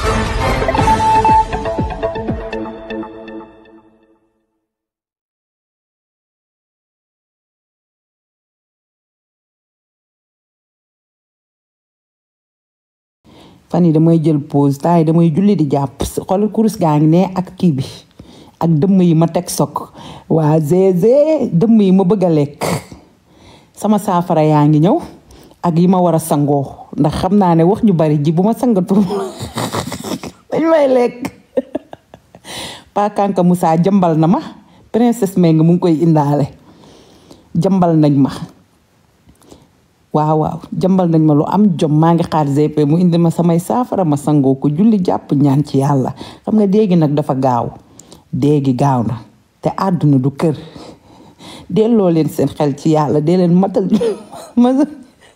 fan yi damay jël pause temps yi damay julli di jàpp xoolal kurus gaa ngi ne ak kii bi ak dëmm yi ma teg sok waa zézé dëmm yi ma bëgg a lekk sama saafara yaa ngi ñëw ak yi ma war a sangoo ndax xam naa ne wax ñu bari ji bu ma sangatul dañ may lekk pakanka Moussa jëmbal na ma princesse Meng mu ngi koy indaale jëmbal nañ ma waaw waaw jëmbal nañ ma lu am jom maa ngi xaar GP mu indi ma samay saafara ma sangoo ko julli jàpp ñaan ci yàlla xam nga déegi nag dafa gaaw déegi gaaw na te àdduna du kër delloo leen seen xel ci yàlla dee leen matal ma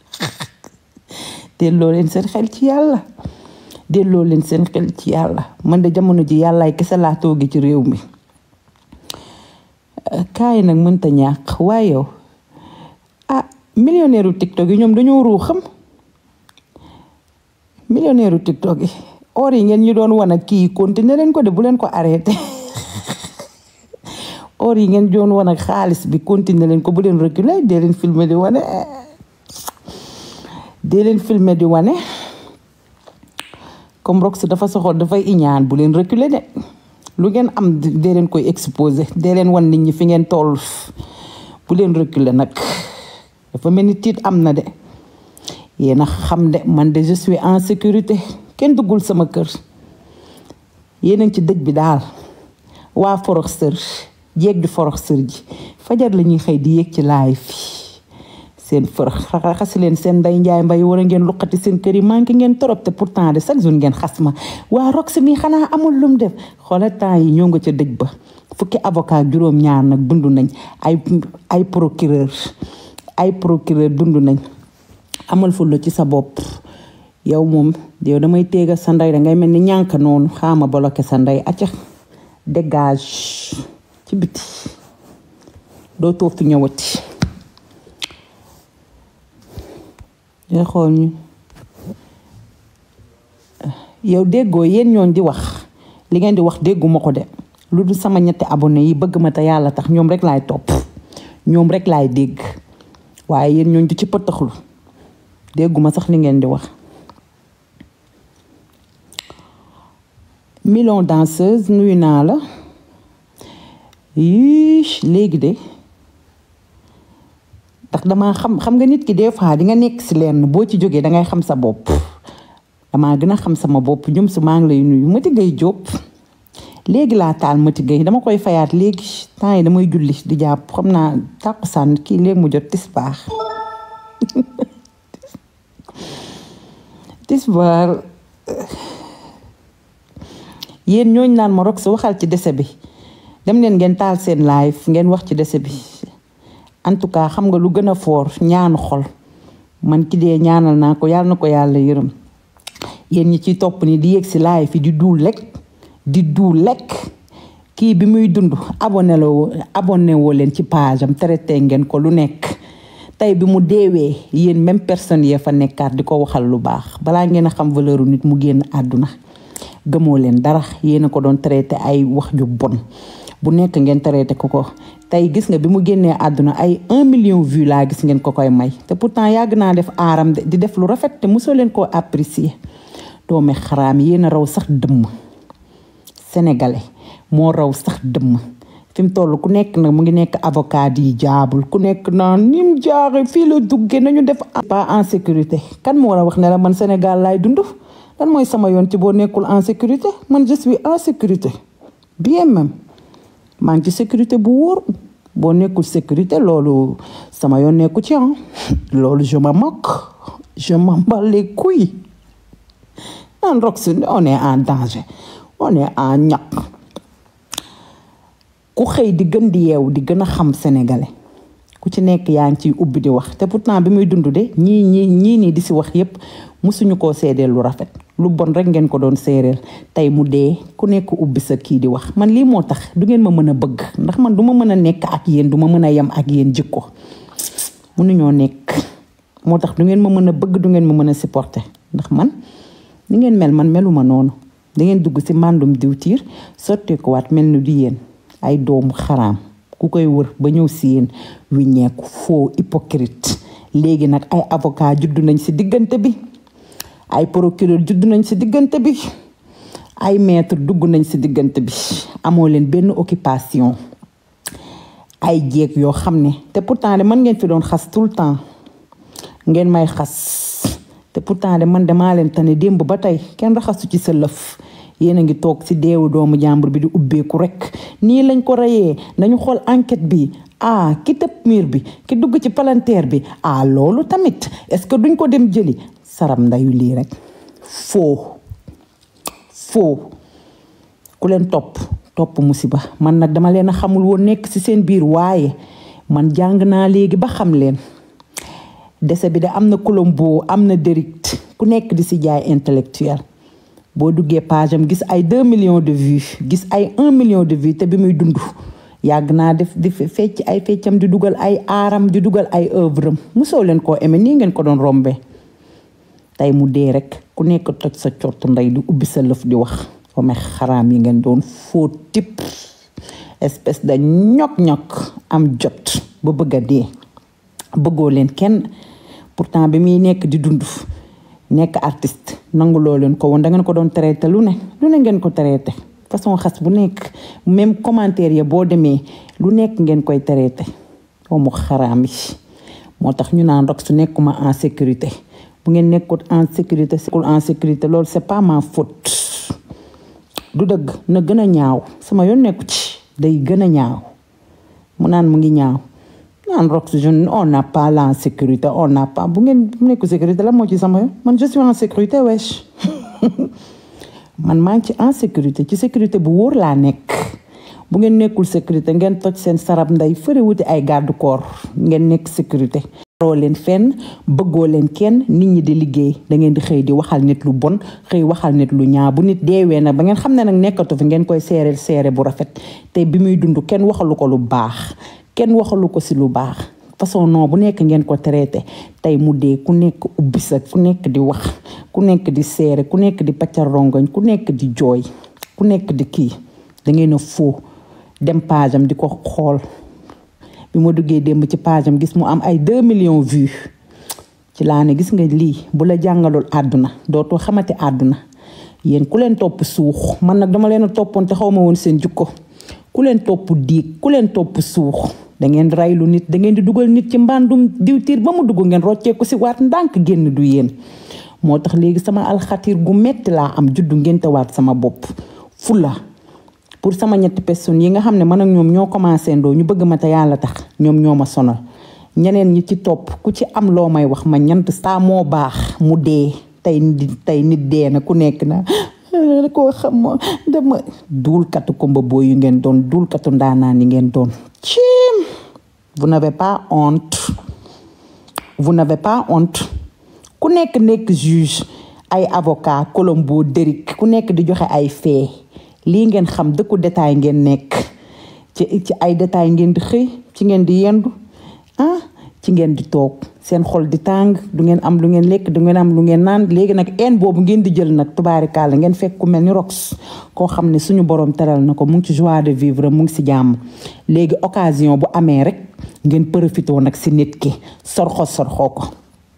delloo leen seen xel ci yàlla delloo leen seen xel ci yàlla man de jamono ji yàllaay kese laa toogi ci réew mi kaay nag mënta ñàkk waaye yow ah millionnaire u tiktok yi ñoom dañoo ruu xam millionnaire u tiktok yi or yi ngeen ñu doon wan ak kii continuer leen ko de bu leen ko arrêté or yi ngeen doon wan ak xaalis bi continuer leen ko bu leen reculer dee leen filmer di wane dee leen filmer di wane comme rox dafa soxol dafay iñaan bu leen reculer de lu ngeen am dee leen koy exposé dee leen wan nit ñi fi ngeen toll bu leen reculer nag dafa mel ni tiit am na de yéen a xam de man de je suis en sécurité kenn duggul sama kër yéen a ngi ci dëj bi daal waa forox sër jéeg di forox sër ji fajar la ñuy xëy di yéeg ci laay fi seen fërëx raxasi leen seen nday njaay mbay war a ngeen luqati seen kër yi manqué ngeen torop te pourtant de chaque jour ngeen xas ma waa rox mi xanaa amul lum def xoola temps yi ñoo nga ca dëj ba fukki avocat juróom ñaar nag dund nañ ay ay procureur ay procureur dund nañ amal fulla ci sa bopp yow moom yow damay téega sa ndey dangay mel ni ñànk noonu xaama bloqué sa ndey acca dégage ci biti doo toog fi ñëwati day xool ñu yow déggoo yéen ñooñ di wax li ngeen di wax dégguma ko de lu dul sama ñetti abonné yi bëgg ma te yàlla tax ñoom rek laay topp ñoom rek laay dégg waaye yéen ñooñ du ci pëtaxlu dégguma sax li ngeen di wax million danseuse nuyu naa la yii léegi de ndax dama xam xam nga nit ki des fois di nga nekk si lenn boo ci jógee dangay xam sa bopp damaa gën a xam sama bopp ñum si maa ngi lay nuyu Mati Gueye Diop léegi laa taal Mati Gueye dama koy fayaat léegi temps yi damay julli di jàpp xam naa tàkkusaan kii léegi mu jot tisbaar tisbaar yéen ñooñ naan ma rok si waxal ci dese bi dem leen ngeen taal seen live ngeen wax ci dese bi en tout cas xam nga lu gën a foor ñaanu xol man ki dee ñaanal naa ko yàlla na ko yàlla yërëm yéen ñi ci topp ni di yéeg si live fi di duul lekk di duul lekk kii bi muy dund abonné loo abonné woo leen ci page am traité ngeen ko lu nekk tey bi mu deewee yéen même personne yee fa nekkaat di ko waxal lu baax balaa ngeen a xam valeur nit mu génn àdduna gëmoo leen dara yéen a ko doon traité ay wax ju bon bu nekk ngeen traité ko ko tey gis nga bi mu génnee àdduna ay un million vue laa gis ngeen ko koy may te pourtant yàgg naa def aaram di def lu rafet te mosoo leen koo apprécier doomi xaraam yéen a raw sax dëmm sénégalais moo raw sax dëmm fi mu toll ku nekk nag mu ngi nekk avocat yi jaabul ku nekk naan ni mu jaaxe fii la duggee nañu def pas en sécurité kan moo war a wax ne la man Sénégal laay dund lan mooy sama yoon ci boo nekkul en sécurité man je suis en sécurité bien même maa ngi ci sécurité bu wóor boo nekkul sécurité loolu sama yoon nekku ci ah loolu je me moque je m'en bats les couilles naan Rox on est en danger on est en ñaq ku xëy di gën di yeewu di gën a xam sénégalais ku ci nekk yaa ngi ciy ubbi di wax te pourtant bi muy dund de ñii ñii ñii nii di si wax yépp musuñu koo seedeel lu rafet lu bon rek ngeen ko doon séeréel tey mu dee ku nekk ubbi sa kii di wax man lii moo tax du ngeen ma mën a bëgg ndax man du ma mën a nekk ak yéen du ma mën a yem ak yéen jikko mënuñoo nekk moo tax du ngeen ma mën a bëgg du ngeen ma mën a supporter ndax man ni ngeen mel man meluma noonu dangeen dugg ci mbàndum diwtiir sotteekuwaat mel ni du yéen ay doomu xaraam ku koy wër ba ñëw ci yéen wiññeeku faux hypocrite léegi nag ay avocat juddu nañ ci diggante bi ay procureur juddu nañ ci diggante bi ay maître dugg nañ ci diggante bi amoo leen benn occupation ay jéeg yoo xam ne te pourtant de man ngeen fi doon xas tout le temps ngeen may xas te pourtant de man damaa leen tane démb ba tey kenn raxasu ci sa lëf yéen a ngi toog ci deewu doomu jàmbur bi di ubbeeku rekk nii lañ ko reyee nañu xool enquête bi ah ki tëb miir bi ki dugg ci palanteer bi ah loolu tamit est-ce que duñ ko dem jëli saram ndayu lii rekk foo foo ku leen topp topp musiba man nag dama leen a xamul woon nekk ci seen biir waaye man jàng naa léegi ba xam leen dese bi de am na Colombo am na Dérict ku nekk di ci jaay intellectuel boo duggee page am gis ay 2 millions de vues gis ay 1 million de vues te bi muy dund yàgg naa def di fecc ay feccam di dugal ay aaram di dugal ay œuvre am mosoo leen koo aimé nii ngeen ko doon rombe tey mu dee rek ku nekk toj sa cort ndey di ubbi sa lëf di wax ome xaraam yi ngeen doon faux type espèce de ñok-ñok am jot ba bëgg a dee bëggoo leen kenn pourtant bi muy nekk di dund nekk artiste nanguloo leen ko woon da ngeen ko doon traité lu ne lu ne ngeen ko traité façon xas bu nekk même commentaire ya boo demee lu nekk ngeen koy traité omu xaraam yi moo tax ñu naan rek su nekkuma en sécurité bu ngeen nekkut en sécurité sekkul en sécurité loolu c'est pas ma faute du dëgg na gën a ñaaw sama yoon nekku ci day gën a ñaaw mu naan mu ngi ñaaw naan rox jeune on n'a pas la sécurité on n'a pas bu ngeen bu nekku sécurité la moo ci sama yoon man je suis en sécurité wesh man maa ngi ci en sécurité ci sécurité bu wóor laa nekk bu ngeen nekkul sécurité ngeen toj seen sarab ndey fëre wuti ay garde corps ngeen nekk sécurité roo leen fenn bëggoo leen kenn nit ñi di liggéey da ngeen di xëy di waxal nit lu bon xëy waxal nit lu ñaaw bu nit deewee nag ba ngeen xam ne nag nekkatu fi ngeen koy seereel seere bu rafet te bi muy dund kenn waxalu ko lu baax kenn waxalu ko si lu baax façon non bu nekk ngeen ko traité tey mu dee ku nekk ubbi sa ku nekk di wax ku nekk di seere ku nekk di paccal rongoñ ku nekk di jooy ku nekk di kii da ngeen a foo dem page am di ko xool bi ma duggee démb ci page am gis mu am ay 2 millions vues ci laa ne gis nga lii bu la jàngalul àdduna dootoo xamante àdduna yéen ku leen topp suux man nag dama leen a toppoon te xaw ma woon seen jukko ku leen topp diig ku leen topp suux da ngeen raylu nit da ngeen di dugal nit ci mbàndum diwtiir ba mu dugg ngeen rocceeku si waat ndànk génn du yéen moo tax léegi sama alxatiir gu metti laa am juddu ngénte waat sama bopp fula pour sama ñetti personnes yi nga xam ne man ak ñoom ñoo commencé ndoo ñu bëgg ma te yàlla tax ñoom ñoo ma sonal ñeneen ñi ci topp ku ci am loo may wax ma ñant saa moo baax mu dee tey tey nit dee na ku nekk na koo xam ma dama duulkatu komba boo yu ngeen doon duulkatu ndaanaan yi ngeen doon ciim vous n'avez pas honte vous n'avez pas honte ku nekk nekk juge ay avocat Colombo Déric ku nekk di joxe ay fee lii ngeen xam dëkku détail ngeen nekk ci ci ay détail ngeen di xëy ci ngeen di yendu ah ci ngeen di toog seen xol di tàng du ngeen am lu ngeen lekk du ngeen am lu ngeen naan léegi nag een boobu ngeen di jël nag tubaarikaala ngeen fekk ku mel ni rox koo xam ne suñu borom teral na ko mu ngi ci joie de vivre mu ngi si jàmm léegi occasion bu amee rek ngeen profité nag si nit ki sorxo sorxoo ko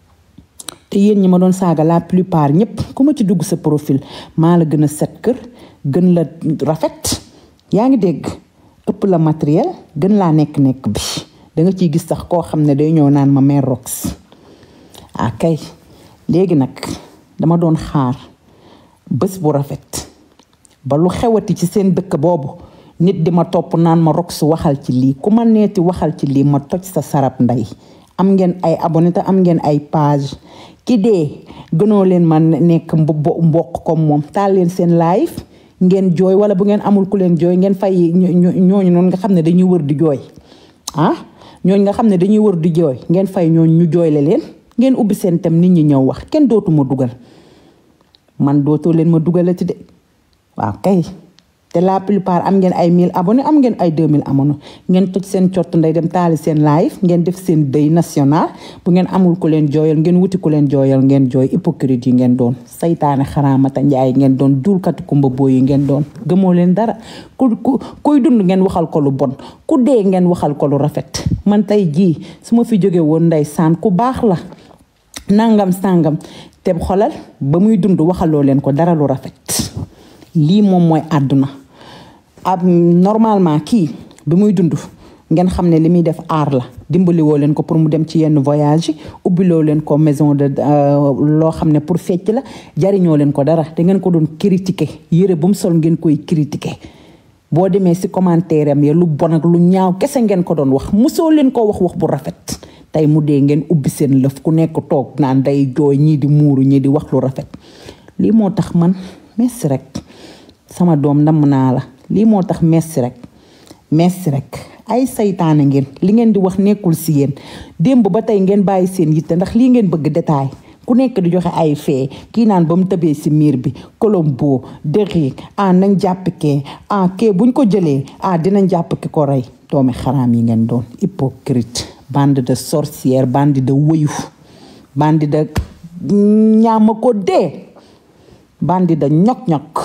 te yéen ñi ma doon saaga la plupart ñëpp ku ma ci dugg sa profil maa la gën a set kër gën la rafet yaa ngi dégg ëpp la matériel gën laa nekk-nekk bi da nga ciy gis sax koo xam ne day ñëw naan ma mère rox ah kay léegi nag dama doon xaar bés bu rafet ba lu xewati ci seen dëkk boobu nit di ma topp naan ma rox waxal ci lii ku ma neeti waxal ci lii ma toj sa sarab ndey am ngeen ay abonné te am ngeen ay page ki dee gënoo leen ma nekk mbokk comme moom taal leen seen live ngeen jooy wala bu ngeen amul ku leen jooy ngeen fay ñooñu noonu nga xam ne dañuy wër di jooy ah ñooñu nga xam ne dañuy wër di jooy ngeen fay ñooñu ñu jooyle leen ngeen ubbi seen tam nit ñi ñëw wax kenn dootuma dugal man dootoo leen ma dugalati de waaw kay te la plupart am ngeen ay 1000 abonnés am ngeen ay 2000 abonnés ngeen toj seen cott nday dem taali seen live ngeen def seen deuil national bu ngeen amul ku leen jooyal ngeen wuti ku leen jooyal ngeen jooy hypocrite yi ngeen doon saytaane xaraamata njaay ngeen doon duulkati kumba booy yi ngeen doon gëmoo leen dara ku ku kuy dund ngeen waxal ko lu bon ku dee ngeen waxal ko lu rafet man tey jii su ma fi jóge woon ndey saan ku baax la nangam sàngam te xolal ba muy dund waxaloo leen ko dara lu rafet lii moom mooy àdduna ab normalement kii bi muy dund ngeen xam ne li muy def aar la dimbaliwoo leen ko pour mu dem ci yenn voyage yi ubbiloo leen ko maison de loo xam ne pour fecc la jariñoo leen ko dara da ngeen ko doon critiquer yére bu mu sol ngeen koy critiquer boo demee si commentaire am ya lu bon ak lu ñaaw kese ngeen ko doon wax mosoo leen ko wax wax bu rafet tey mu dee ngeen ubbi seen lëf ku nekk toog naan day jooy ñii di muuru ñii di wax lu rafet lii moo tax man merci rek sama doom ndam naa la lii moo tax merci rek merci rek ay saytaane ngeen li ngeen di wax nekkul si yéen démb ba tey ngeen bàyyi seen yitte ndax lii ngeen bëgg détail ku nekk di joxe ay fee kii naan ba mu tëbee si miir bi Colombo Derrick ah nañ jàpp kee ah kee buñ ko jëlee ah dinañ jàpp ki ko rey doomi xaraam yi ngeen doon hypocrite bande de sorcière bande de wëyu bande de ñaama ko dee bande de ñok-ñok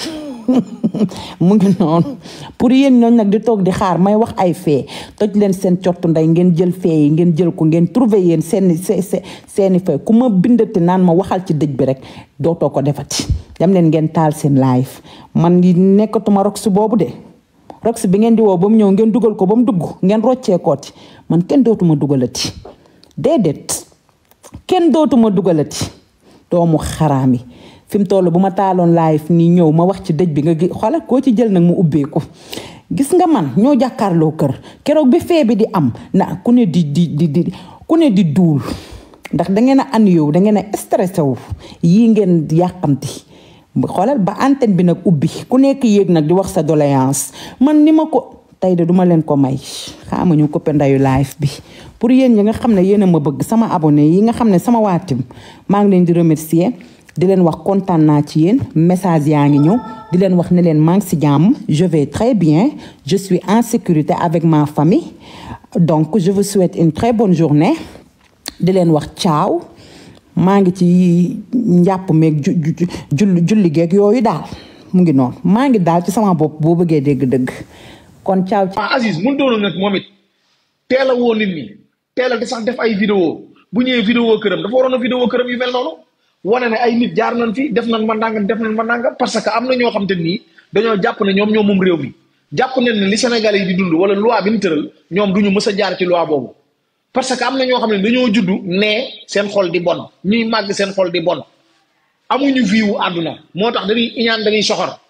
mu ngi noonu pour yéen ñooñ nag di toog di xaar may wax ay fee toj leen seen cottu ndey ngeen jël fee yi ngeen jël ko ngeen trouver yéen seeni seeni fee ku ma bindati naan ma waxal ci dëj bi rek dootoo ko defati dem leen ngeen taal seen live man nekkatuma rox boobu de rox bi ngeen di woo ba mu ñëw ngeen dugal ko ba mu dugg ngeen roccee kooti man kenn dootuma dugalati déedéet kenn dootuma dugalati doomu xaraam yi fi mu toll bu ma taaloon live nii ñëw ma wax ci dëj bi nga gi xoolal koo ci jël nag mu ubbeeku gis nga man ñoo jàkkaarloo kër keroog bi fee bi di am na ku ne di di di di ku ne di duul ndax da ngeen a an yow da ngeen a stressé wu yii ngeen yàqamti xoolal ba antenne bi nag ubbi ku nekk yéeg nag di wax sa doléance man ni ma ko tey de duma leen ko may xaama ñu coppe ndayu live bi pour yéen ñi nga xam ne yéen a ma bëgg sama abonné yi nga xam ne sama waatim maa ngi leen di remercier di leen wax kontaan naa ci yéen message yaa ngi ñëw di leen wax ne leen maa ngi si jàmm je vais très bien je suis en sécurité avec ma famille donc je vous souhaite une très bonne journée di leen wax ciao maa ngi ci njàpp meeg ju julli julli geeg yooyu daal mu ngi noonu maa ngi daal ci sama bopp boo bëggee dégg-dëgg kon ciao. ah Aziz mun doon nag moom it teel a woo nit ñi teel a di sax def ay vidéo bu ñëwee vidéo këram dafa waroon a vidéo këram yu mel noonu. wane ne ay nit jaar nañ fi def nañ ma nangam def nañ ma nangam parce que am na ñoo xam te nii dañoo jàpp ne ñoom ñoo moom réew mi jàpp nañ ne li Sénégalais yi di dund wala loi bi ñu tëral ñoom duñu mës a jaar ci loi boobu parce que am na ñoo xam ne dañoo juddu ne seen xol di bon ñuy màgg seen xol di bon amuñu vie wu àdduna moo tax dañuy iñaan dañuy soxor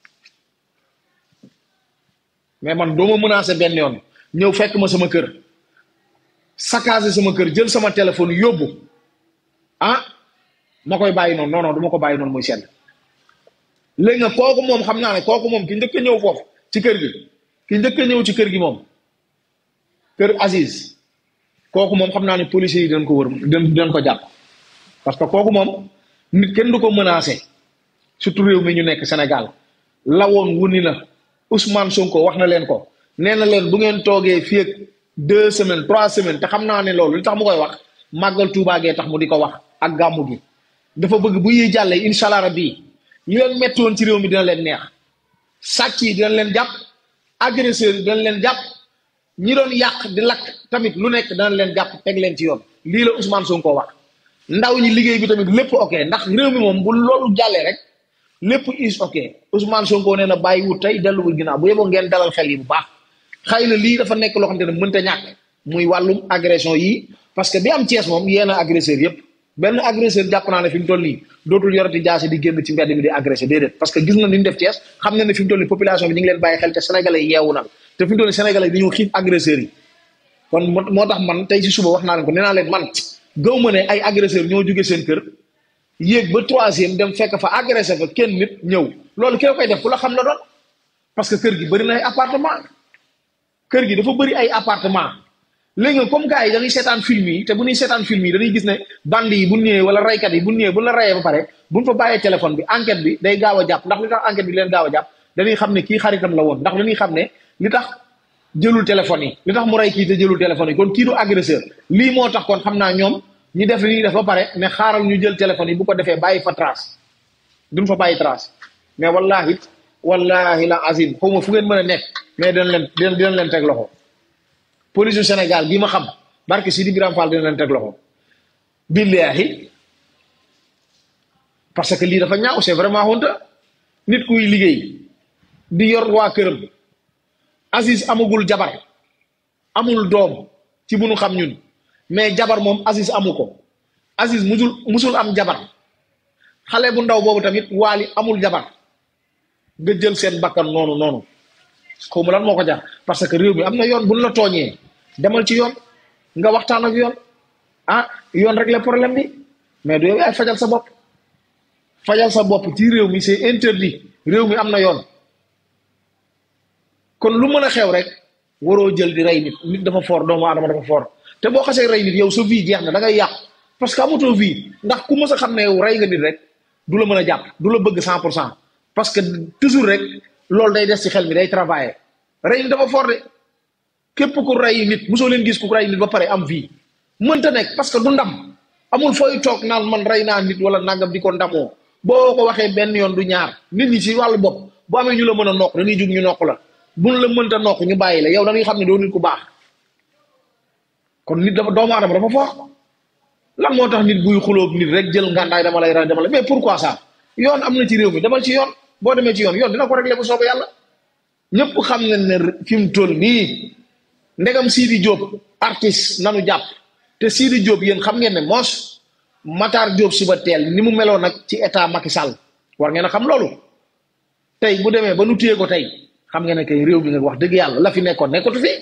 mais man doo ma menacé benn yoon ñëw fekk ma sama kër saccagé sama kër jël sama téléphone yóbbu ah ma koy bàyyi noonu non non du ma ko bàyyi noonu muy sedd léegi nag kooku moom xam naa ne kooku moom ki njëkk a ñëw foofu ci kër gi ki njëkk a ñëw ci kër gi moom kër Aziz kooku moom xam naa ne policiers yi dañ ko wër dañ dañ ko jàpp parce que kooku moom nit kenn du ko menacé surtout réew mi ñu nekk Sénégal lawoon wu ni na Ousmane Sonko wax na leen ko nee na leen bu ngeen toogee fii ak deux semaines trois semaines te xam naa ne loolu li tax mu koy wax màggal Tuubaa gee tax mu di ko wax ak gàmmu gi dafa bëgg bu yiy jàllee incha allah rabbi li leen metti woon ci réew mi dina leen neex sàcc yi dina leen jàpp agresseurs yi dina leen jàpp ñi doon yàq di lakk tamit lu nekk dana leen jàpp teg leen ci yoon lii la Ousmane Sonko wax ndaw ñi liggéey bi tamit lépp ok ndax réew mi moom bu loolu jàllee rek lépp is ok Ousmane Sonko nee na bàyyi wut tey delluwul ginnaaw bu yeboo ngeen dalal xel yi bu baax xëy na lii dafa nekk loo xamante ne mënta ñàkk muy wàllum agression yi parce que bi am Thiès moom yéen a agresseur yëpp benn agresseur jàpp naa ne fi mu toll nii dootul yorati jaasi di génn ci mbedd mi di agressé déedéet parce que gis na ni ñu def Thiès xam na ne fi mu toll nii population bi ñu ngi leen bàyyi xel te sénégalais yi yeewu na te fi mu toll nii sénégalais yi dañoo xiif agresseurs yi kon moo tax man tey ci suba wax naa leen ko nee naa leen man gaw ma ne ay agresseur ñoo jóge seen kër yéeg ba troisième dem fekk fa agressé fa kenn nit ñëw loolu ki la koy def ku la xam la doon parce que kër gi bëri na ay appartement kër gi dafa bëri ay appartement léegi nag comme gars yi dañuy seetaan film yi te bu ñuy seetaan film yi dañuy gis ne band yi bu ñëwee wala raykat yi bu ñëwee bu la rayee ba pare bu ñu fa bàyyee téléphone bi enquête bi day gaaw a jàpp ndax li tax enquête bi leen gaaw a jàpp dañuy xam ne kii xaritam la woon ndax dañuy xam ne li tax jëlul téléphone yi li tax mu rey kii te jëlul téléphone yi kon kii du agresseur lii moo tax kon xam naa ñoom ñi def li ñuy def ba pare ne xaaral ñu jël téléphone yi bu ko defee bàyyi fa trace duñ fa bàyyi trace mais wallahi wallahi la azim xaw ma fu ngeen mën a nekk mais dinañ leen dinañ dinañ leen teg loxo police du Sénégal bi ma xam barke Sidi Biram Fall dina leen teg loxo billahi parce que lii dafa ñaaw c'est vraiment honte nit kuy liggéey di yor waa këram Aziz amagul jabar amul doom ci bu nu xam ñun mais jabar moom Aziz amu ko Aziz musul musul am jabar xale bu ndaw boobu tamit waali amul jabar nga jël seen bakkan noonu noonu xaw ma lan moo ko jar parce que réew mi am na yoon bu nu la tooñee demal ci yoon nga waxtaan ak yoon ah yoon rek le problème bi mais du yow yaay fajal sa bopp fajal sa bopp ci réew mi c'est interdit réew mi am na yoon kon lu mën a xew rek waroo jël di rey nit nit dafa fort doomu aadama dafa fort te boo xasee rey nit yow sa vie jeex na da ngay yàqu parce que amatoo vie ndax ku mës a xam ne yow rey nga nit rek du la mën a jàpp du la bëgg cent pour cent parce que toujours rek loolu day des ci xel mi day travailler rey nit dafa fort de képp ku rey nit mosoo leen gis ku rey nit ba pare am vie mënta nekk parce que du ndam amul fooy toog naan man rey naa nit wala nangam di ko ndamoo boo ko waxee benn yoon du ñaar nit ñi ci wàllu bopp bu amee ñu la mën a nokk dañuy jug ñu nokk la buñ la mënta nokk ñu bàyyi la yow dañuy xam ne doo nit ku baax kon nit dafa doomu aadama dafa fort lan moo tax nit buy xulóog nit rek jël ngàndaay dama lay rey dama lay mais pourquoi ça yoon am na ci réew mi demal ci yoon boo demee ci yoon yoon dina ko régler bu soobee yàlla ñëpp xam nañ ne fi mu toll nii ndegam Sidi Diop artiste nanu jàpp te Sidi Diop yéen xam ngeen ne moos Matar Diop suba teel ni mu meloon nag ci état Macky Sall war ngeen a xam loolu tey bu demee ba nu téye ko tey xam ngeen ne kay réew bi nga wax dëgg yàlla la fi nekkoon nekkatu fi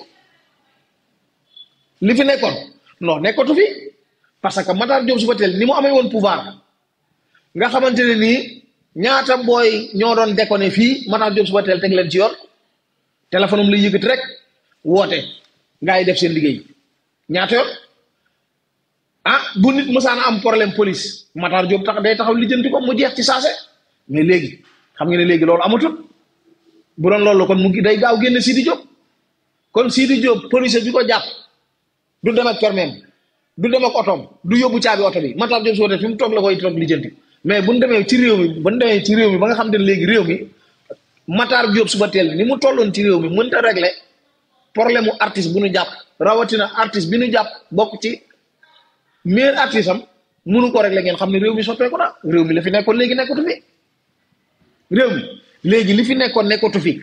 li fi nekkoon non nekkatu fi parce que Matar Diop suba teel ni mu amee woon pouvoir nga xamante ne nii ñaata booy ñoo doon déconné fii Matar Diop suba teel teg leen ci yoon téléphone am lay yëkkati rek woote gaa yi def seen liggéey ñaata yoon ah bu nit mësaan am problème police Matar Diop tax day taxaw lijjanti ko mu jeex ci saase mais léegi xam nga ne léegi loolu amatul bu doon loolu kon mu ngi day gaaw génne Sidi Diop kon Sidi Diop police bi ko jàpp du dem ak permis du dem ak otoom du yóbbu caabi oto bi Matar Diop su wootee fi mu toog la koy toog lijjanti mais bu ñu demee ci réew mi bu ñu demee ci réew mi ba nga xam ne léegi réew mi Matar Diop suba teel ni mu tolloon ci réew mi mënut a régler problème mu artiste bu ñu jàpp rawatina artiste bi ñu jàpp bokk ci meilleur artiste am mënu ko régler ngeen xam ne réew mi soppeeku na réew mi la fi nekkoon léegi nekkatu fi réew mi léegi li fi nekkoon nekkatu fi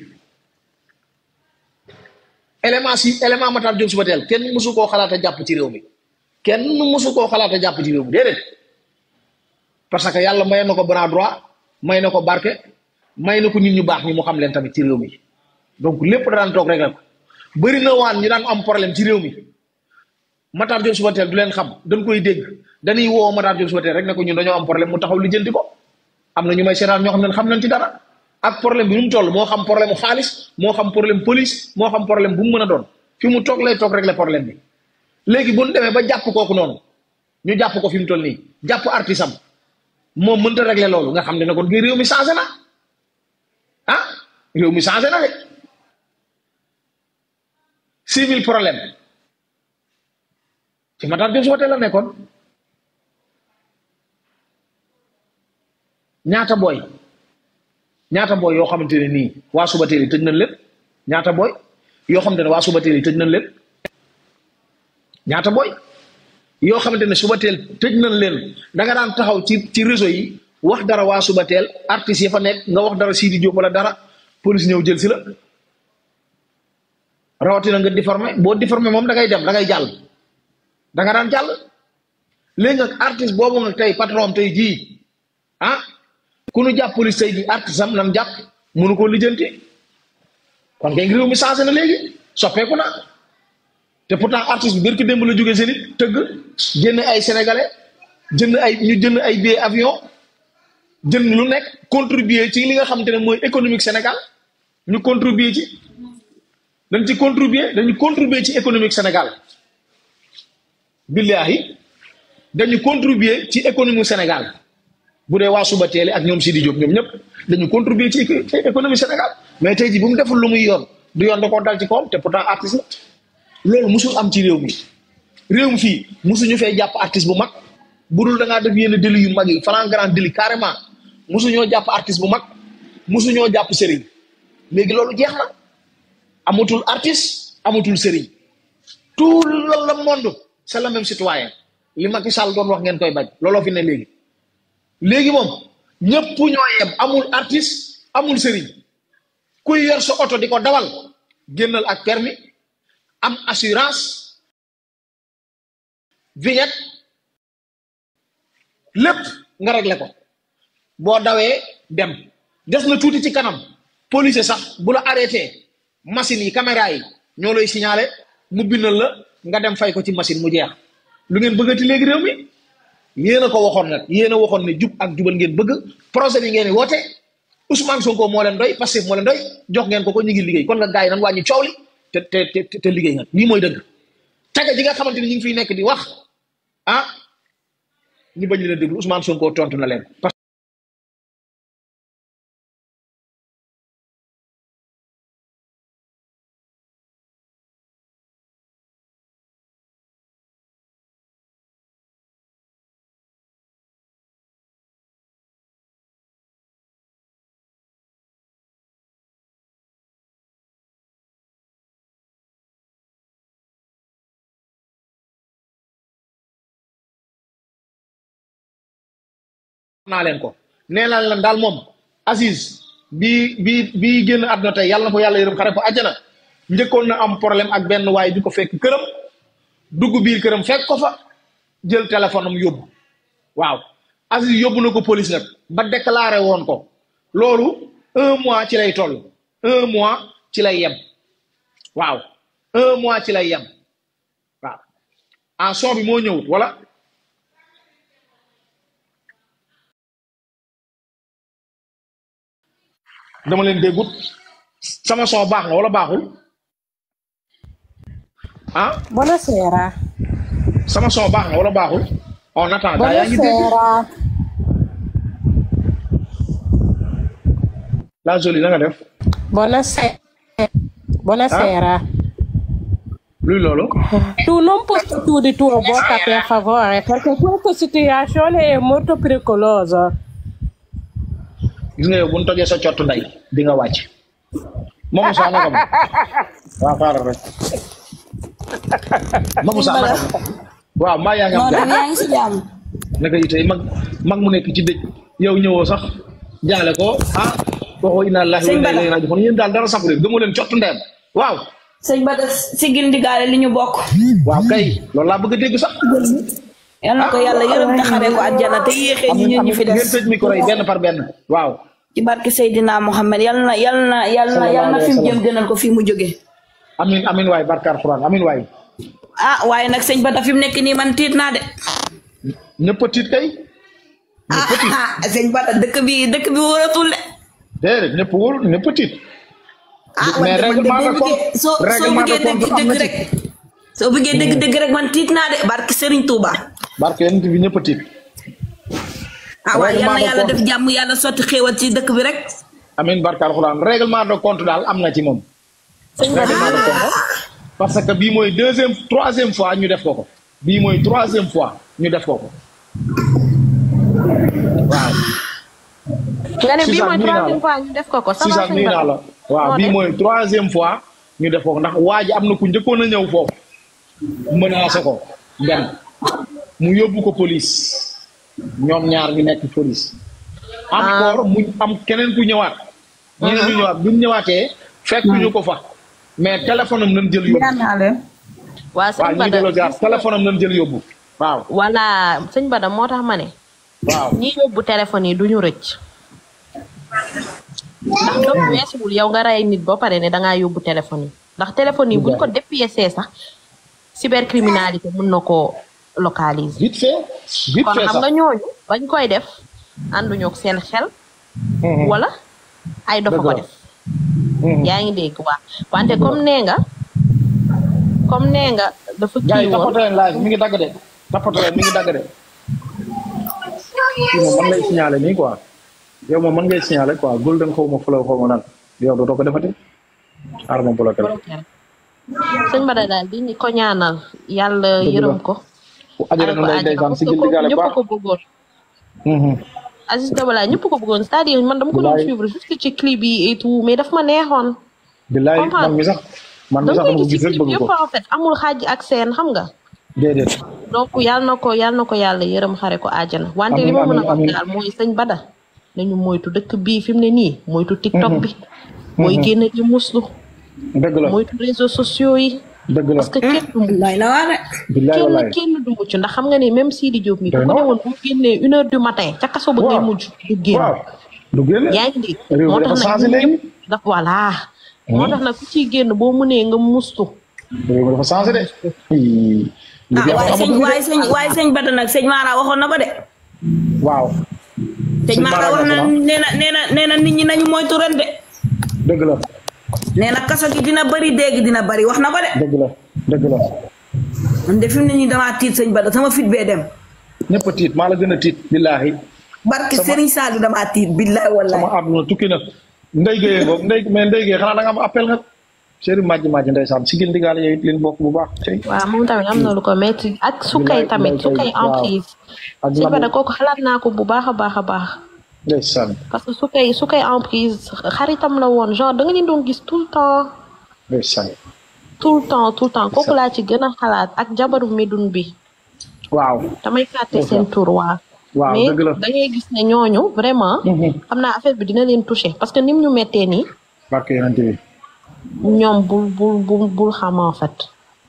élément si élément Matar Diop suba teel kenn mësu koo xalaat a jàpp ci réew mi kenn mësu koo xalaat a jàpp ci réew mi déedéet parce que yàlla may na ko bras droit may na ko barke may na ko nit ñu baax ñi mu xam leen tamit ci réew mi donc lépp da daan toog régler ko bëri na waan ñi daan am problème ci réew mi Matar Diop suba teel du leen xam dañ koy dégg dañuy woo Matar Diop suba teel rek ne ko ñun dañoo am problème mu taxaw lijjanti ko am na ñu may seetaan ñoo xam ne xam nañ ci dara ak problème bi nu mu toll moo xam problème mu xaalis moo xam problème police moo xam problème bu mu mën a doon fi mu toog lay toog régler problème bi léegi bu ñu demee ba jàpp kooku noonu ñu jàpp ko fi mu toll nii jàpp artiste am moom mënta régler loolu nga xam ne ne kon gi réew mi changé na ah réew mi changé na de six mille problème ci Matar Diop suba teel la nekkoon ñaata booy ñaata booy yoo xamante ne nii waa suba teel yi tëj nañ leen ñaata booy yoo xamante ne waa suba teel yi tëj nañ leen ñaata booy yoo xamante ne suba teel tëj nañ leen da nga daan taxaw ci ci réseau yi wax dara waa suba teel artistes yi fa nekk nga wax dara Sidi Diop wala dara police ñëw jël si la rawatina nga déformé boo déformé moom da ngay dem da ngay jàll da nga daan jàll léegi nag artiste boobu nag tey patron tey jii ah ku nu jàpp police tey jii artiste am nan jàpp mënu koo lijjanti kon kay réew mi changé na léegi soppeeku na te pourtant artiste bi bërki démb la jógee seen it tëgg jënd ay sénégalais jënd ay ñu jënd ay billet avion jënd lu nekk contribuer ci li nga xamante ne mooy économique Sénégal ñu contribuer ci dañ ci contribuer dañu contribuer ci économique Sénégal billahi dañu contribuer ci économie Sénégal bu dee waa suba teele ak ñoom Sidi Diop ñoom ñëpp dañu contribuer ci économie Sénégal mais tey ji bu mu deful lu muy yoon du yoon da koo dal ci kawam te pourtant artiste la loolu musul am ci réew mi réew mi fii musuñu fee jàpp artiste bu mag bu dul da ngaa def yenn délit yu mag yi flagrant délit carrément musuñoo jàpp artiste bu mag musuñoo jàpp sëriñ léegi loolu jeex na amatul artiste amatul sëriñ tout le monde c'est le même citoyen li Macky Sall doon wax ngeen koy bañ looloo fi ne léegi léegi moom ñëpp ñoo yem amul artiste amul sëriñ kuy yor sa oto di ko dawal génnal ak permis am assurance vignette lépp nga réglé ko boo dawee dem des na tuuti ci kanam police sax bu la arrêté machine yi caméra yi ñoo lay signalé mu bindal la nga dem fay ko ci machine mu jeex lu ngeen bëggati léegi réew mi yéen a ko waxoon nag yéen a waxoon ne jub ak jubal ngeen bëgg projet bi ngeen di woote Ousmane Sonko moo leen doy Pastef moo leen doy jox ngeen ko ko ñu ngi liggéey kon nga gars yi nan wàññi coow li te te te te liggéey nga lii mooy dëgg tege ji nga xamante ni ñu ngi fiy nekk di wax ah ñu bañ leen a déglu Ousmane Sonko tontu na leen. naa leen ko nee naa leen daal moom Aziz bii bii bii génn àdduna tey yàlla na ko yàlla yërëm xare ko àjjana njëkkoon na am problème ak benn waaye bi ko fekk këram dugg biir këram fekk ko fa jël téléphone am yóbbu waaw Aziz yóbbu na ko police nag ba déclaré woon ko loolu un mois ci lay toll un mois ci lay yem waaw un mois ci lay yem waaw en son bi moo ñëwut wala dama leen déggut sama son baax na wala baaxul ah Buonasera. sama son baax na wala baaxul on attend gaa yaa ngi dégg Buonasera. la jolie na nga def Buonasera. Buonasera. luy loolu Tu non posti tu di tua bocca per favore perché questa situazione è molto pericolosa. gis nga yow bu ñu tojee sa cottu nday di nga wàcc Mamou Sa naka ma waaw xaaral rek Mamou Sa naka ma waaw maa yaa ngi am non jàmm yaa ngi si jàmm naka yi tey mag mag mu nekk ci dëj yow ñëwoo sax jaale ko ah waxoo inna lillahi wa Sëñ inna Bada. ilayhi raji'un yéen daal dara safu leen gëmoo leen cottu ndeyam waaw sëñ Bada si gil ndigaale li ñu bokk waaw kay loolu laa bëgg a dégg sax yal na ko yàlla yërëm te xare ko àjjana te yéexee ñu ñun ñu fi ngeen des tëj micro yi benn par benn waaw ci barke Seydina Mohamed yal na yal na yal na yal na fi mu jëm gënal ko fi mu jóge amin amin waay barkaar Alxuraan amin waay ah waaye nag sëñ Bada fi mu nekk nii man tiit naa de ñëpp a tiit kay ñëpp a tiit ah sëñ Bada dëkk bi dëkk bi wóoratul de déedéet ñëpp wóorul ñëpp a tiit ah mais man de man de règlement de boo compte bëggee soo soo règlement de bëggee dëgg compte am dëgg na rek ci soo bëggee dëgg dëgg rek man tiit naa de barke Serigne Touba barke yonent bi ñëpp a tiit ah waaye yal na Règlement de yàlla compte. def jàmm yàlla sotti xéewal ci dëkk bi rek amin barkaar Alxuraan règlement de compte daal am na ci moom règlement de compte parce que bii mooy deuxième troisième fois ñu def ko ko bii mooy troisième fois ñu def ko ko waaw nga ne bii Suzanne, mooy nuyu naa la. troisième fois ñu def ko ko. ça va Suzanne sëñ nuyu naa Bada. la waaw Noo bii def? mooy troisième fois ñu def ko ndax waa ji am na ku njëkkoon a ñëw foofu menacé ko dem mu yóbbu ko police ñoom ñaar ñu nekk police encore mu am keneen ku ñëwaat ñeneen ñu ñëwaat bu ñu ñëwaatee fekk ñu ko fa mais téléphone am nañ jël yóbbu waa waaw sëñ ñu ngi Bada delloo jaar téléphone am nañ jël yóbbu waaw voilà sëñ Bada moo tax ma ne. waaw ñi yóbbu téléphone yi du ñu rëcc. ndax doom weesuwul yow nga rey nit ba pare ne da ngaa yóbbu téléphone yi ndax téléphone yi buñ ko dépiécé sax cybercriminalité mun na koo localiser. vite fait vite kon fait xam sax nga ñooñu bañ koy def ànduñu ak seen xel. wala ay dofa ko Dëgg la. def. yaa ngi dégg waa wante comme nee nga comme nee nga dafa gars kii yi woon tapote leen live mi ngi dagg de tapote leen mi ngi dagg de kii moom man lay signaler nii quoi yow moom man ngay signaler quoi golden xaw ma fulaw xaw ma lan yow dootoo ko defati xaaral ma bloqué la sëñ Bada daal di ko ñaanal yàlla Dëgg la. yërëm ko. bu ajara xare na ko lay àjjana ndeysaan parce si que gil kooku digaale ñëpp baax ko bëggoon. Mhm. Aziz Dabala ñëpp ko bëggoon c'est-à-dire man dama ko doon Bilaay. suivre juste ci clip yi et tout mais daf ma neexoon. billaay Comprendre. man mi sax man mi da sax nga dama koy ko gis ci gis rek clip bëgg yëpp ko en fait amul xaaj ak seen xam nga. déedéet donc yàlla na ko yàlla na ko yàlla yërëm xare ko àjjana wante li Amiin, ma mën a amiin, wax amiin. daal mooy sëñ Bada nañu moytu dëkk bii fi mu ne nii moytu TikTok bi. mooy génn di muslu. dëgg la moytu réseaux sociaux yi. dëgg la parce que kenn du mucc lay la waa de billaay kenn wallaay kenn du mucc ndax xam nga ni même Sidi Diop mi bu Doy ko na. ne woon bu génnee une heure du matin ca kaso ba ngay Waaw. mujj du génn. waaw du génn yaa ngi dégg réew mi moo dafa tax nag changé ñun léegi ñëpp daf voilà moo tax nag ku ciy génn boo mënee nga mustu réew mi dafa changé de Ii, ah liggéey waaye amatu sëñ fi de. waaye sëñ waaye sëñ Bada nag sëñ Mara waxoon na ko de waaw sëñ Sëñ Mara Mara wax na wax na. nee na nee na nee na nit ñi nañu moytu ren de dëgg la nee na kaso gi dina bëri dégg dina bëri wax na ko de dëgg la dëgg la man de fi mu ne nii damaa tiit sëñ Bada sama fit bee dem ñëpp a tiit maa la gën a tiit billaahi barke Serigne Saliou damaa tiit billahi wallahi sama àdduna tukki na ndey géyee boobu ndey mais ndey géyee xanaa da nga am appel nga chéri majji majji ndeysaan sigil ndigaale yow it leen bokk bu baax tey waaw moom tamit am na lu ko metti ak sukkay Bilaay, tamit bilaay, sukkay waaw. emprise ak sëñ Bada Lamine kooku xalaat naa ko bu baax a baax a baax ndeysaan parce que sukkay sukkay emprise xaritam la woon genre da nga leen doon gis tout le temps ndeysaan tout le temps tout le temps kooku laa ci gën a xalaat ak jabaru medun bi waaw damay fàtte Ndeysaan. seen tur waa waaw mais dëgg la da ngay gis ne ñooñu vraiment xam naa affaire bi dina leen touché parce que nim ñu mettee nii barke yonente bi ñoom bul bul bul bul xam en fait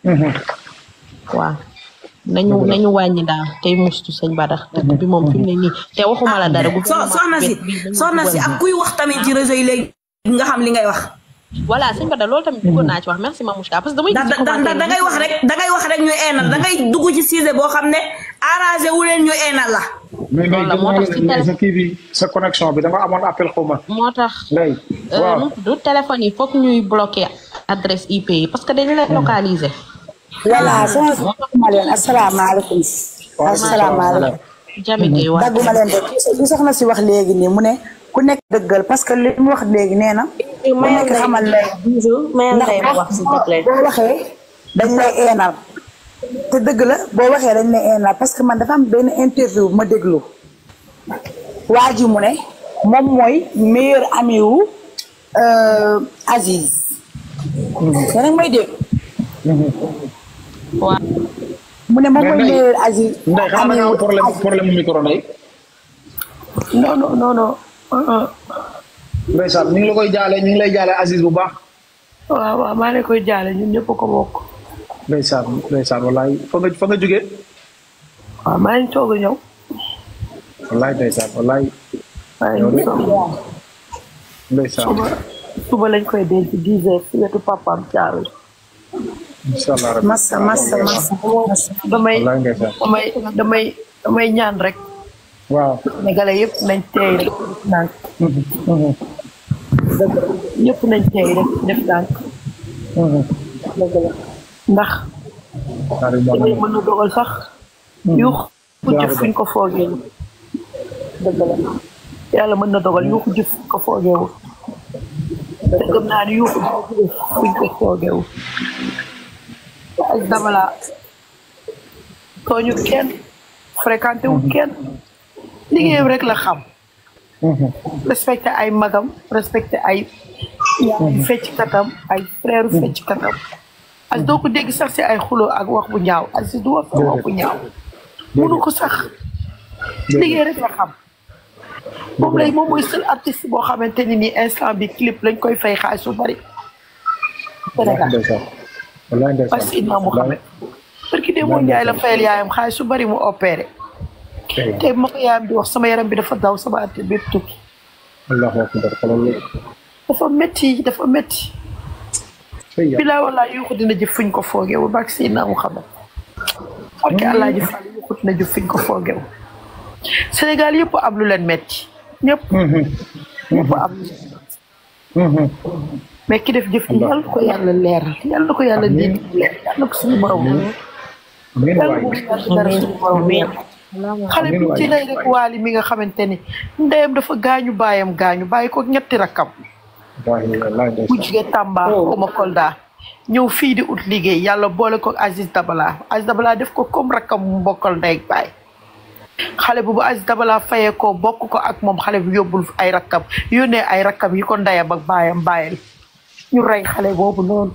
waaw nañu Dëgg la. nañu wàññi daal tey mustu sëñ Bada dëkk bi moom fi mu ne nii te waxuma la dara so soxna si soxna si ak kuy wax tamit ci réseau yi léegi nga xam li ngay wax voilà sëñ Bada loolu tamit bëggoon naa ci wax merci Mamouchka parce que damay ndax gis ci ndax commentaire da ngay wax rek da ngay wax rek ñu eenal da ngay dugg ci sujet boo xam ne arrangé wu leen ñu eenal la mais Loolu la, moo tax ci ngay télé- sa kii bi sa connexion bi da nga amoon appel xaw ma moo tax ndey euh, waaw nu mu tudd téléphone yi foog ñuy bloqué adresse IP yi parce que dañu leen localiser voilà sama ma leen asalaamaaleykum asalaamaaleykum Jami Gueye waa dagguma leen de li soxna si wax léegi nii mu ne ku nekk dëggal parce que li mu wax léegi nee na ku nekk xamal lay ndax boo boo waxee dañ lay eenal te dëgg la boo waxee dañ lay eenal parce que man dafa am benn interview bu ma déglu waa ji mu ne moom mooy meilleur ami wu euh, Aziz yéen a ngi may dégg waa mu ne moom Mais mooy Ndeye- meilleur Aziz ndey xanaa da nga am wu problème Aziz. problème micro ndey non non non non uh, uh. ndeysaan ñu ngi la koy jaale ñu ngi lay jaale Aziz bu baax waaw waaw maa ngi koy jaale ñun ñëpp ko bokk ndeysaan ndeysaan wallaay fa nga fa nga jógee waaw maa ngi soog a ñëw wallaay ndeysaan wallaay maa yow ngi de soog a ñëw ndeysaan suba suba lañ koy denc dix heures si wetu papaam caaru incha allah rabbi massa massa massa damay wallaay ndeysaan damay damay damay ñaan rek waaw sénégalais yëpp nañ teey rek def nànk dëgg la ñëpp nañ teey rek def nànk dëgg la ndax Karim Ba damay mën a dogal sax yuux ku jëf fuñ ko foogeewul dëgg la yàlla mën na dogal yuuxu jëf fuñ ko foogeewul te gëm naa ni yuuxu jëf fuñ ko foogeewul ak dabala tooñu kenn fréquenté wu kenn liggéeyam rek la xam respecté ay magam respecté ay yaay fecc katam ay frère fecc katam ak doo ko dégg sax si ay xuloo ak wax bu ñaaw ak si du wax sax wax bu ñaaw munu ko sax liggéey rek la xam moom lay moom mooy seul artiste boo xamante ni nii instant bi clip lañ koy fay xaalis su bari Sénégal ndeysaan wallaay ndeysaan parce que Seydina Mouhamed parce que démb Njaay la fayal yaayam xaalis su bari mu opéré te ma ko yaayam di wax sama yaram bi dafa daw sama at bépp tukki allahu akbar xoolal loolu dafa métti dafa métti Sëy yàlla. bilaa wallaa yuuxu dina jëf fuñ ko foogeewul barke Seydina Mouhamed barke Allah ji Fall yuuxu dina jëf fuñ ko foogeewul Sénégal yëpp am lu leen métti ñëpp ñëpp am lu leen métti mais ki def jëf ji yàlla na ko yàlla leeral yàlla na ko yàlla dégg leer yàlla na ko suñu borom amiin yàlla waay bu mu yàlla dara suñu borom leer xale bi ci lay rek waali mi nga xamante ni ndeyam dafa gaañu baayam gaañu bàyyi ko ñetti rakkam waaye wallaay bu ndeysaan. jugee Tamba xawma Kolda ñëw fii di ut liggéey yàlla boole ko Aziz Dabala Aziz Dabala def ko comme rakkam mu mbokkal ndey ak baay xale bu bu Aziz Dabala fayee ko bokk ko ak moom xale bu yóbbul ay rakkam yónnee ay rakkam yi ko ndeyam ak baayam bàyyil ñu rey xale boobu noonu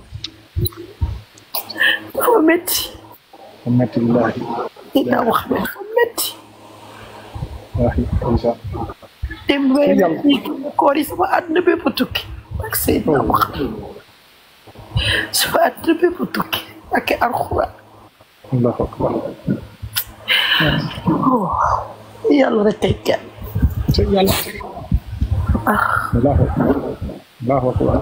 dafa métti metti billaahi dinaa wax ne dafa métti wallaahi ndeysaan. dem weer yi koor yi sama àdduna bépp tukki ak Seydina Muhammad sama àdduna bépp tukki ak alxuraan Allahu akbar. yàlla rek kay kenn te yàlla. Allahu akbar. Allahu akbar.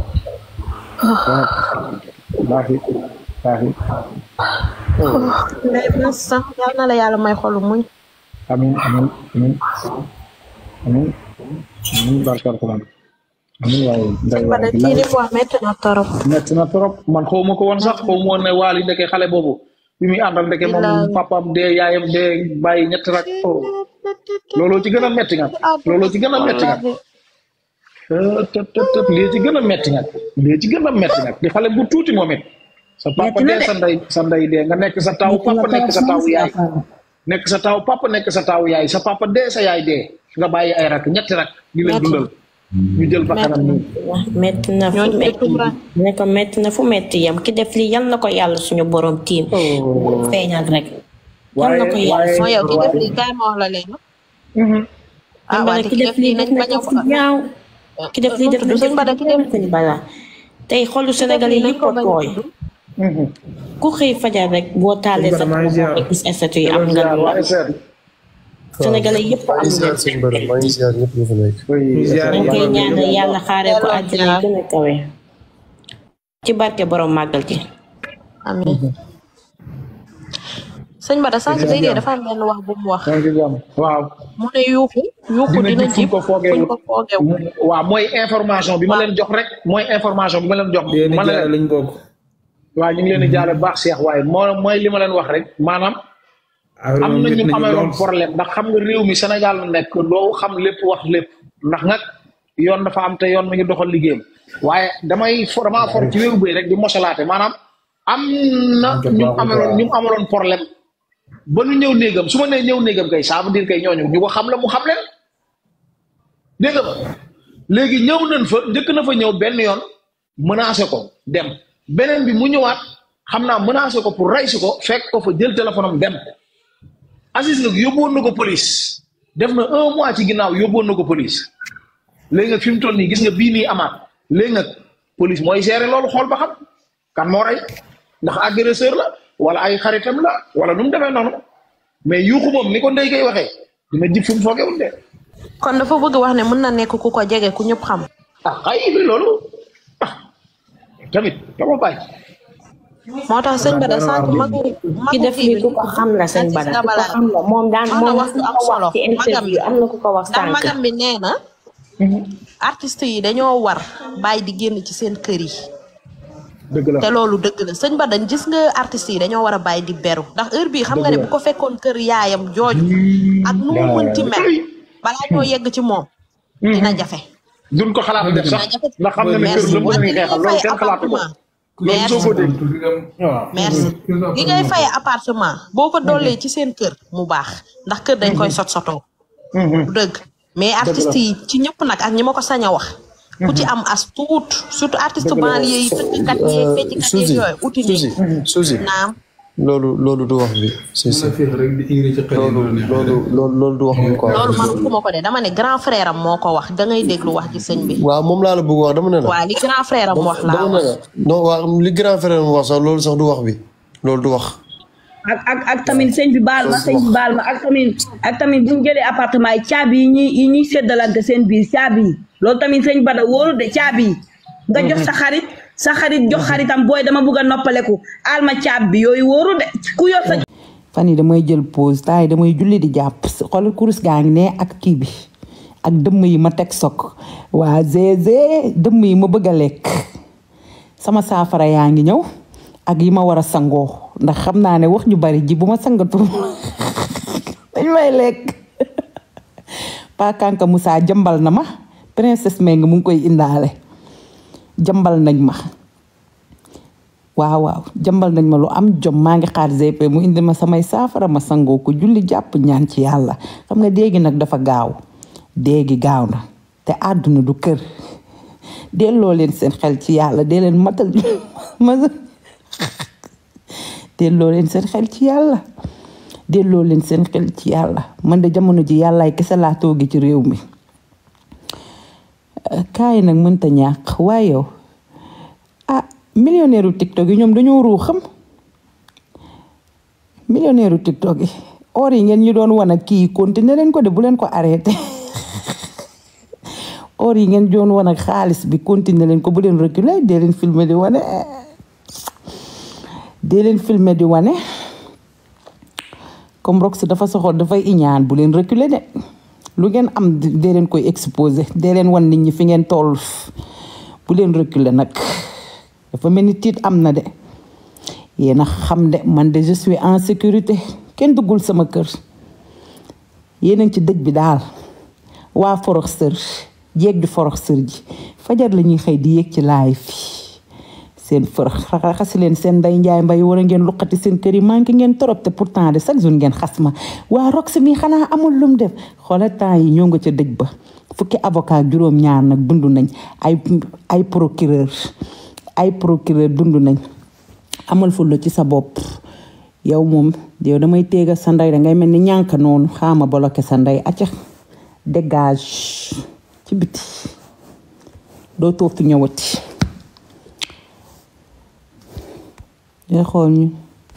wallaahi wallaahi. Ndeye Bess sax yal na la yàlla may xolu muñ. amiin amiin amiin amiin amiin barke alquran amiin waaye nday ba waaye de kii li mu wax métti na torop. metti na trop man xaw ma ko woon sax xaw ma woon ne waali ndeke xale boobu bi muy àndal ndeke moom Bilaay. papaam dee yaayam dee bàyyi ñetti rak oh looloo ci gën a metti nga looloo ci gën a metti nga tët tët tët lii ci gën a metti nga lii ci gën a metti nga di xale bu tuuti moom it sa papa Metti na dee de. sa ndey sa ndey dee nga nekk sa taw papa nekk sa taw yaay nekk sa taw papa nekk sa taw yaay sa papa dee sa yaay dee nga bàyyi ay rak ñetti rak di leen dundal ñu jël ba kanam nii metti na fu ñooñu metti tumura. ne ko metti na fu metti yam ki def lii yal na ko yàlla suñu borom tiim feeñal rek yal na ko yàlla moo yow ki def lii kaay ma wax la leen. ah Sëñ waa Bada te ki def lii def na ko fu ñaaw ki def lii def na sëñ Bada ki def sëñ Bada tey xolu Sénégal yi yëpp a tooy ku xëy fajar rek boo taalee sa maa ngi ziar. rek gis statut yi am nga lu war Sénégalais yëpp am maa ngi ziar sëñ Bada maa ngi ziar ñëpp ñu fi nekk. dañ koy ñaanal yàlla xaaree ko àjjana yi gën a kawe ci barke borom màggal ji amiin. sëñ Bada sànq day dee dafa am benn wax bu mu wax. waaw mu ne yuuxu. yuuxu dina dina jib fu jib ko foogee fuñ ko foogeewul. waaw mooy information bi ma leen jox rek mooy information bi ma leen jox yéen ma a ne jaay leen lañ bokk. waaw ñu ngi leen di jaale bu baax Cheikh waaye moo mooy li ma leen wax rek maanaam affaire am moom na métti ñu nañu amee woon lool. problème ndax xam nga réew mi Sénégal la nekk doo xam lépp wax lépp ndax nag yoon dafa am te yoon mi ngi doxal liggéeyam waaye damay for damaa for ci wéeru bëy rek di mosalaate maanaam am na ñu ameloon ñu amaloon problème ba ñu ñëw néegam su ma nee ñëw néegam kay ça veut dire kay ñooñu ñu ko xam la mu xam leen dégg nga ma léegi ñëw nañ fa njëkk na fa ñëw benn yoon menacé ko dem beneen bi mu ñëwaat xam naa menacé ko pour rey si ko fekk ko fa jël téléphone am dem Aziz nag yóbbuwoon na ko police def na un mois ci ginnaaw yóbbuwoon na ko police léegi nag fi mu toll nii gis nga bii nii amaat léegi nag police mooy gérer loolu xool ba xam kan moo rey ndax agresseur la wala ay xaritam la wala nu mu demee noonu mais yuuxu moom ni ko ndey koy waxee dina jib fu mu foogewul de kon dafa bëgg wax ne mën na nekk ku ko jege ku ñëpp xam. ah xay bi loolu ah tamit dama bàyyi moo tax sëñ Bada sànq magu magu ki def kii lii bi ku ko xam la sëñ Bada ku ko xam la moom daan am na moom wax lu am ko solo wax ci interview am na ku ko wax ndax sànq magam bi nee na artistes yi dañoo war bàyyi di génn ci seen kër yi dëgg la te loolu dëgg la sëñ Bada gis nga artistes yi dañoo war a bàyyi di beru ndax heure bii xam nga ne bu ko fekkoon kër yaayam jooju ak nu mu mënti mel balaa ñoo yegg ci moom dina jafe duñ ko xalaat def sax ndax xam na ne kër lu mu ngi xeexal loolu kenn xalaatu ko loolu soo ko dégg merci li ngay faye appartement boo ko dollee ci seen kër mu baax ndax kër dañ koy sot sotoo du dëgg mais artistes yi ci ñëpp nag ak ñi ma ko sañ a wax ku ci am as tuut surtout artiste banlieue yi tëggkat yeeg fecckat yeeg Suzy yooyu uti nii Suzy Suzy naam loolu loolu du wax bi c'est ça loolu loolu loolu loolu du wax bi quoi. loolu man ku ma ko de dama ne grand frère am moo ko wax da ngay déglu wax ji sëñ bi waaw moom laa la bëgg wax dama ne la. waa li grand frère am wax laa dama ne wax la non waaw li grand frère mu wax sax loolu sax du wax bi loolu du wax. ak ak ak tamit sëñ bi baal ma sëñ bi baal ma ak tamit ak tamit bu ñu jëlee appartement yi caabi yi ñuy yi ñuy séddalante seen biir caabi yi loolu tamit sëñ Bada wóoru de caabi yi nga jox sa xarit sa xarit jox xaritam booy dama bugg a noppaleku aal ma caab bi yooyu wóoru de ku yor sa fan yi damay jël pause temps yi damay julli di jàpp xoolal kurus gaa ngi ne ak kii bi ak dëmm yi ma teg sok waa zézé dëmm yi ma bëgg a lekk sama saafara yaa ngi ñëw ak yi ma war a sangoo ndax xam naa ne wax ñu bari ji bu ma sangatu dañ may lekk Pa Kanka Moussa jëmbal na ma princesse Meng mu ngi koy indaale jambal nañ ma waaw waaw jambal nañ ma lu am jom maa ngi xaar GP mu indi ma samay saafara ma sangoo ko julli jàpp ñaan ci yàlla xam nga déegi nag dafa gaaw déegi gaaw na te àdduna du kër delloo leen seen xel ci yàlla dee leen matal matal delloo leen seen xel ci yàlla delloo leen seen xel ci yàlla man de jamono ji yàllaay kese laa toogi ci réew mi kaay nag mënta ñàkk waaye yow ah millionnaire u tiktok yi ñoom dañoo ruu xam millionnaire u tiktok yi or yi ngeen ñu doon wan ak kii continuer leen ko de bu leen ko arrêté or yi ngeen doon wan ak xaalis bi continuer leen ko bu leen reculer dee leen filmer di wane dee leen filmer di wane comme rox dafa soxor dafay iñaan bu leen reculer de lu ngeen am dee leen koy exposé dee leen wan nit ñi fi ngeen toll bu leen reculer nag dafa mel ni tiit am na de yéen a xam de man de je suis en sécurité kenn duggul sama kër yéen a ngi ci dëj bi daal waa forox sër jéeg di forox sër ji fajar la ñuy xëy di yéeg ci laay fi seen fërëx raxasi leen seen nday njaay mbay war a ngeen luqati seen kër yi manqué ngeen torop te pourtant de chaque jour ngeen xas ma waa rox mi xanaa amul lum def xoola temps yi ñoo nga ca dëj ba fukki avocat juróom ñaar nag dund nañ ay ay procureur ay procureur dund nañ amal ful la ci sa bopp yow moom yow damay téega sa ndey da ngay mel ni ñànk noonu xaama bloqué sa ndey acca dégage ci biti doo toog fi ñëwati day xool ñu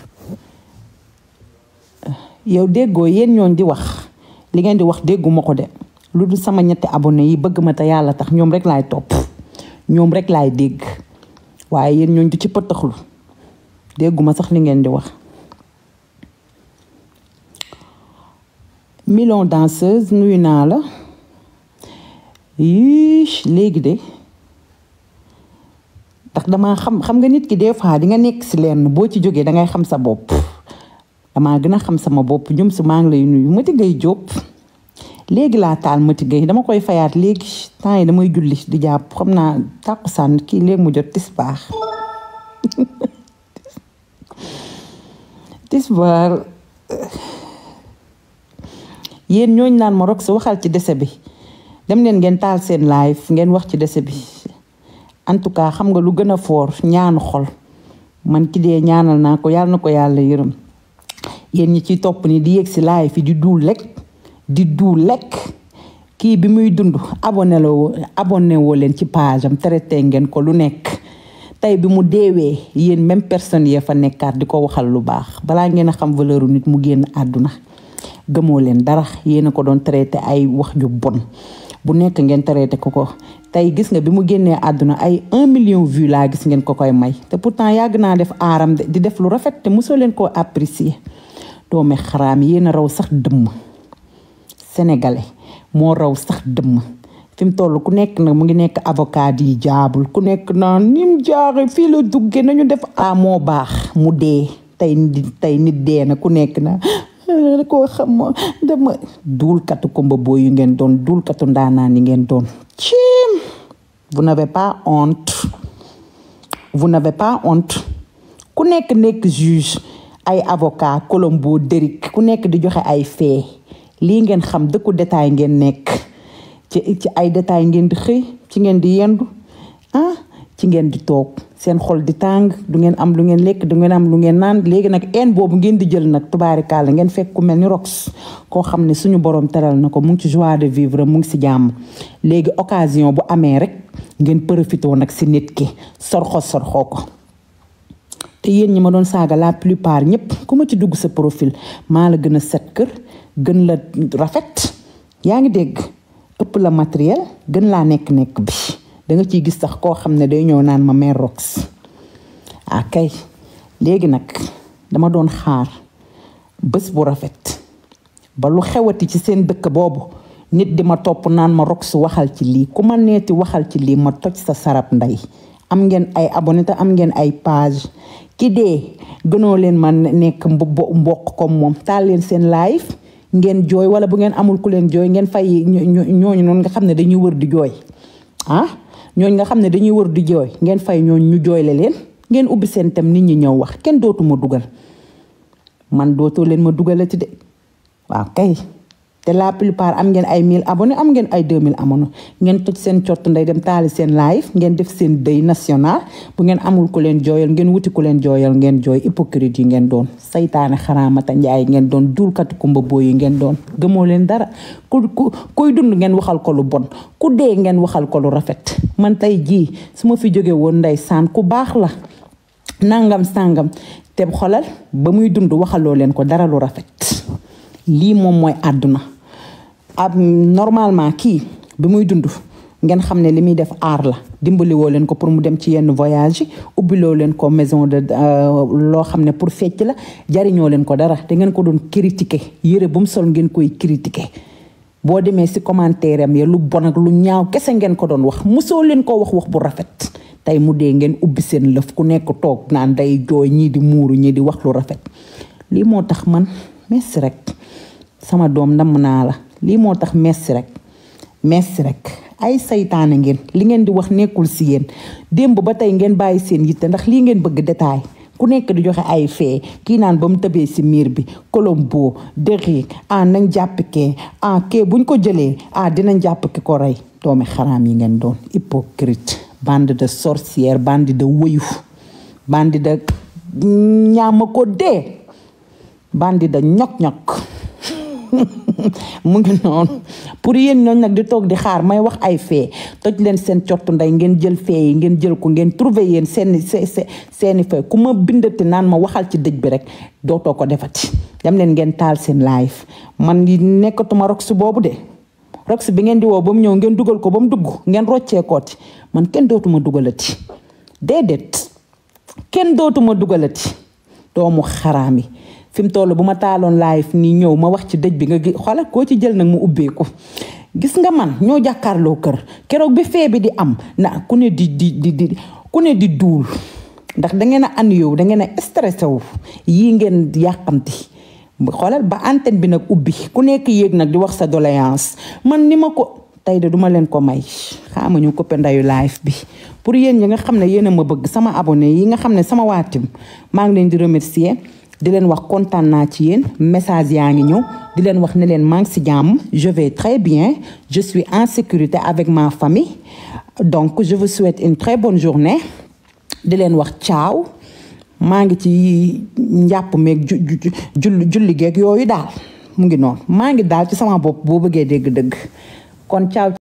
yow déggoo yéen ñooñ di wax li ngeen di wax dégguma ko de lu dul sama ñetti abonné yi bëgg ma te yàlla tax ñoom rek laay topp ñoom rek laay dégg waaye yéen ñooñ du ci pëttaxlu dégguma sax li ngeen di wax million danseuse nuyu naa la yii léegi de ndax dama xam xam nga nit ki des fois di nga nekk si lenn boo ci jógee dangay xam sa bopp damaa gën a xam sama bopp ñum si maa ngi lay nuyu Mati Gueye Diop léegi laa taal Mati Gueye dama koy fayaat léegi temps yi damay julli di jàpp xam naa tàkkusaan kii léegi mu jot tisbaar tisbaar yéen ñooñ naan ma rok si waxal ci dese bi dem leen ngeen taal seen live ngeen wax ci dese bi en tout cas xam nga lu gën a foor ñaanu xol man ki dee ñaanal naa ko yàlla na ko yàlla yërëm yéen ñi ciy topp ni di yéeg si laay fi di duul lekk di duul lekk kii bi muy dund abonné la woo abonné woo leen ci page am traité ngeen ko lu nekk tey bi mu deewee yéen même personne yee fa nekkaat di ko waxal lu baax balaa ngeen a xam valeur nit mu génn àdduna gëmoo leen dara yéen a ko doon traité ay wax ju bon bu nekk ngeen traité ko ko tey gis nga bi mu génnee àdduna ay un million vue laa gis ngeen ko koy may te pourtant yàgg naa def aaram de di def lu rafet te mosoo leen koo apprécier doomi xaraam yéen a raw sax dëmm sénégalais moo raw sax dëmm fi mu toll ku nekk nag mu ngi nekk avocat yi jaabul ku nekk naan ni mu jaaxe fii la dugge nañu def a moo baax mu dee tey tey nit dee na ku nekk na koo xam dama duulkatu komba boo yu ngeen doon duulkatu ndaanaan yi ngeen doon ciim vous n'avez pas honte vous n'avez pas honte ku nekk nekk juge ay avocat Colombo Derrick ku nekk di joxe ay fee lii ngeen xam dëkku détail ngeen nekk ci ci ay détail ngeen di xëy ci ngeen di yendu ah ci ngeen di toog seen xol di tàng du ngeen am lu ngeen lekk du ngeen am lu ngeen naan léegi nag een boobu ngeen di jël nag tubaarikaala ngeen fekk ku mel ni rox koo xam ne suñu borom teral na ko mu ngi ci joie de vivre mu ngi si jàmm léegi occasion bu amee rek ngeen profité nag si nit ki sorxo sorxoo ko te yéen ñi ma doon saaga la plupart ñëpp ku ma ci dugg sa profil maa la gën a set kër gën la rafet yaa ngi dégg ëpp la matériel gën laa nekk-nekk bi da nga ciy gis sax koo xam ne day ñëw naan ma mère rox ah kay léegi nag dama doon xaar bés bu rafet ba lu xewati ci seen dëkk boobu nit di ma topp naan ma rox waxal ci lii ku ma neeti waxal ci lii ma toj sa sarab ndey am ngeen ay abonné te am ngeen ay page ki dee gënoo leen ma nekk mbokk comme moom taal leen seen live ngeen jooy wala bu ngeen amul ku leen jooy ngeen fay ñooñu noonu nga xam ne dañuy wër di jooy ah ñooñ nga xam ne dañuy wër di jooy ngeen fay ñooñ ñu jooyle leen ngeen ubbi seen tem nit ñi ñëw wax kenn dootuma dugal man dootoo leen ma dugalati de waaw kay te la plupart am ngeen ay 1000 abonnés am ngeen ay 2000 abonnés ngeen toj seen cott nday dem taali seen live ngeen def seen deuil national bu ngeen amul ku leen jooyal ngeen wuti ku leen jooyal ngeen jooy hypocrite yi ngeen doon saytaane xaraamata njaay ngeen doon duulkati kumba boo yi ngeen doon gëmoo leen dara ku ku kuy dund ngeen waxal ko lu bon ku dee ngeen waxal ko lu rafet man tey jii su ma fi jóge woon nday saan ku baax la nangam sàngam te xolal ba muy dund waxaloo leen ko dara lu rafet lii moom mooy àdduna ab normalement kii bi muy dund ngeen xam ne li muy def aar la dimbali woo leen ko pour mu dem ci yenn voyage yi ubbiloo leen ko maison de loo xam ne pour fecc la jariñoo leen ko dara te ngeen ko doon critiquer yére bu mu sol ngeen koy critiquer boo demee si commentaire am ya lu bon ak lu ñaaw kese ngeen ko doon wax mosoo leen ko wax wax bu rafet tey mu dee ngeen ubbi seen lëf ku nekk toog naan day jooy ñii di muuru ñii di wax lu rafet lii moo tax man merci rek sama doom namm naa la lii moo tax merci rek merci rek ay saytaane ngeen li ngeen di wax nekkul si yéen démb ba tey ngeen bàyyi seen yitte ndax lii ngeen bëgg détail ku nekk di joxe ay fee kii naan ba mu tëbee si miir bi Colombo dëri ah nañ jàpp kee ah kee buñ ko jëlee ah dinañ jàpp ki ko rey doomi xaraam yi ngeen doon hypocrite bande de sorcière bande de wëyu bande de ñaama ko dee bande de ñok-ñok mu ngi noonu pour yéen ñooñ nag di toog di xaar may wax ay fee toj leen seen cottu ndey ngeen jël fee yi ngeen jël ko ngeen trouver yéen seeni seeni fee ku ma bindati naan ma waxal ci dëj bi rek dootoo ko defati dem leen ngeen taal seen live man ngi nekkatuma rox boobu de rox bi ngeen di woo ba mu ñëw ngeen dugal ko ba mu dugg ngeen roccee kooti man kenn dootuma dugalati déedéet kenn dootuma dugalati doomu xaraam yi fi mu toll bu ma taaloon live nii ñëw ma wax ci dëj bi nga gi xoolal koo ci jël nag mu ubbeeku gis nga man ñoo jàkkaarloo kër keroog bi fee bi di am na ku ne di di di di ku ne di duul ndax da ngeen a an yow da ngeen a stressé wu yii ngeen yàqamti xoolal ba antenne bi nag ubbi ku nekk yéeg nag di wax sa doléance man ni ma ko tey de duma leen ko may xaama ñu coppe ndayu live bi pour yéen ñi nga xam ne yéen a ma bëgg sama abonné yi nga xam ne sama waatim maa ngi leen di remercier di leen wax kontaan naa ci yéen message yaa ngi ñëw di leen wax ne leen maa ngi si jàmm je vais très bien je suis en sécurité avec ma famille donc je vous souhaite une très bonne journée di leen wax ciao maa ngi ci njàpp meeg ju julli julli geeg yooyu daal mu ngi noonu maa ngi daal ci sama bopp boo bëggee dégg dëgg kon ciao